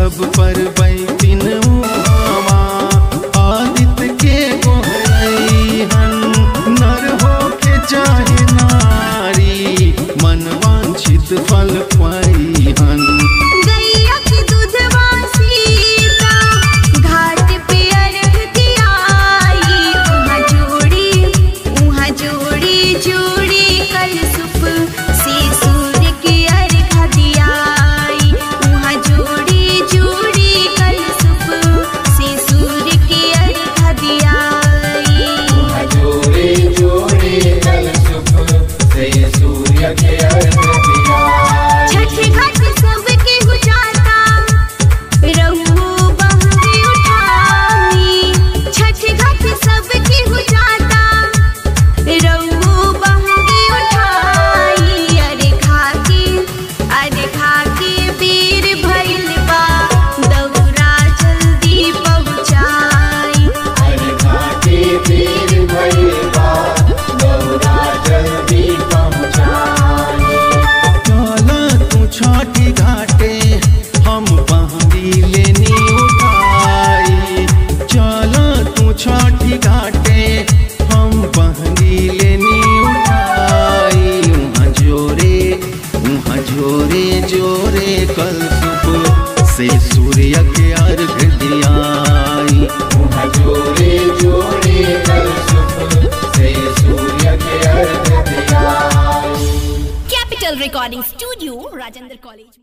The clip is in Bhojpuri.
सब पर बैठिन उहावा आदित्य के गोहरैहन नर हो के चाहे नारी मन वांछित फल पाइहन गैया के दूधवा सीता घाट पे अर्घ दियाई उहाँ जोड़ी उहाँ जोड़ी जोड़ी कलशुप से सूर्य के अर्घ दियाई उहाँ जोड़ी जोड़ी कलशुप से सूर्य के अर्घ दियाई जोड़े जोड़े कल सुख से सूर्य के अर्घ दिया छठ घाट सबके गुजाता रहुओ बहरी उठाई छठ घाट सबके गुजाता रहुओ बहरी उठाई अरे खाके अरे खाके बेर भइल बा दौरा जल्दी पहुँचाई अरे घाटे पीर भई बा दौरा जल्दी पहुँचाई चला तू छठी घाटे हम बहरी लेनी उठाई चला तू छठी घाटे हम बहरी लेनी उठाई उहाँ जोरे उहाँ जोरे जोरे कल सुबह से सूर्य के अर्घ दियाई वहाँ जोड़े जोड़े कल सुख से सूर्य के अर्घ दिया Capital Recording Studio, Rajendra College.